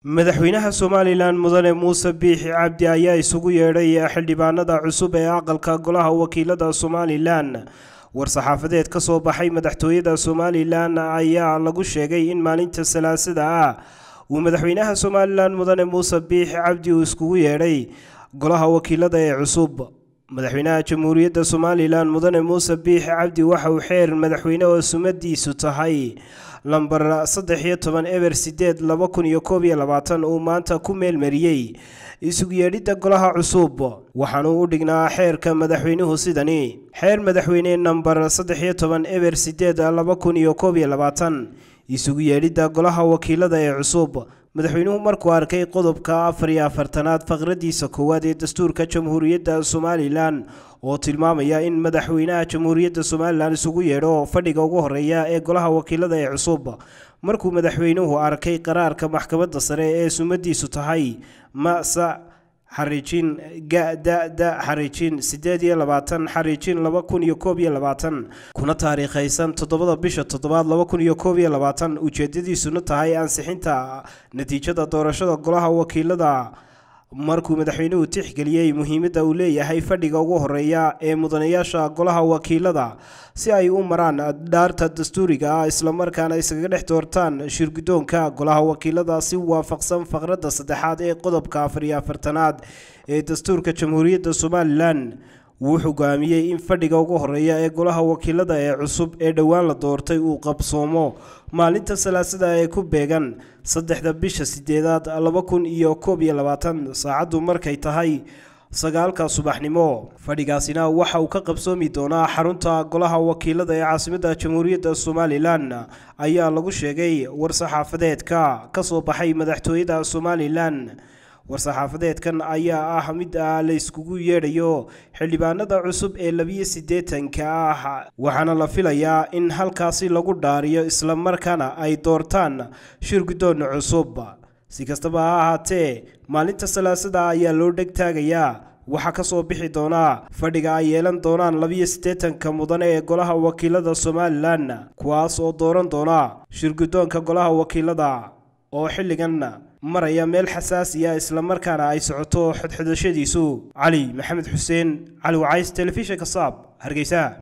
madaxweynaha somalilan mudane muuse biixi cabdi ayaa isugu yeedhay xildhibaanada cusub ee aqalka golaha wakiilada somalilan war-saxaafadeed ka soo baxay madaxtooyada somalilan ayaa lagu sheegay in maalinta salaasada ah uu madaxweynaha somalilan mudane muuse biixi cabdi uu iskugu yeedhay golaha wakiilada ee cusub madaxweynaha jamhuuriyadda somalilan mudane muuse biixi cabdi waxa uu xeer madaxweyne oo sumadiisu tahay lambar saddex iyo toban eber sideed laba kun iyo koob iyo labaatan uu maanta ku meelmariyey isugu yeedhidda golaha cusub waxaanuu u dhignaa xeerka madaxweynuhu sidani xeer madaxweyne nambar saddex iyo toban eber sideed laba kun iyo koob iyo labaatan isugu yeedhidda golaha wakiilada ee cusub madaxweynuhu markuu arkay qodobka afar iyo afartanaad faqradiisa koowaad ee dastuurka jamhuuriyadda somalilan oo tilmaamaya in madaxweynaha jamhuuriyadda somalilan isugu yeedho fadhiga ugu horeeya ee golaha wakiilada ee cusub markuu madaxweynuhu arkay qaraarka maxkamadda sare ee sumadiisu tahay masa xariijin ga-da-da xariijin siddeed iyo labaatan xariijin laba kun iyo koob iyo labaatan kuna taariikhaysan toddobada bisha toddobaad laba kun iyo koob iyo labaatan ujeedadiisuna tahay ansixinta natiijada doorashada golaha wakiilada markuu madaxweynuhu tixgeliyey muhiimadda uu leeyahay fadhiga ugu horeeya ee mudanayaasha golaha wakiilada si ay u maraan dhaarta dastuuriga ah islamarkaana iskaga dhex doortaan shirguddoonka golaha wakiilada si waafaqsan faqradda saddexaad ee qodobka afar iyo afartanaad ee dastuurka jamhuuriyadda somalilan wuu hogaamiyey in fadhiga ugu horeeya ee golaha wakiilada ee cusub ee dhowaan la doortay uu qabsoomo maalinta salaasada ee ku beegan saddexda bisha sideedaad laba kun iyo koob iyo labaatan saacaddu markay tahay sagaalka subaxnimo fadhigaasina waxa uu ka qabsoomi doonaa xarunta golaha wakiilada ee caasimadda jamhuuriyadda somalilan ayaa lagu sheegay war-saxaafadeedka ka soo baxay madaxtooyada somalilan war-saxaafadeedkan ayaa ah mid ah la yskugu yeedhayo xildhibaanada cusub ee labiyo siddeetanka ah waxaana la filayaa in halkaasi lagu dhaariyo islamarkaana ay doortaan shirguddoon cusub si kastaba ha ahaatee maalinta salaasada ayaa loo dheg taagayaa waxaa ka soo bixi doonaa fadhiga ay yeelan doonaan labiyo siddeetanka mudane ee golaha wakiilada somalilan kuwaas oo dooran doona shirguddoonka golaha wakiilada oo xilligan maraya meel xasaasiya islamarkaana ay socoto xodxodashadiisu cali maxamed xuseen cali wacays telefishinka saab hargeysa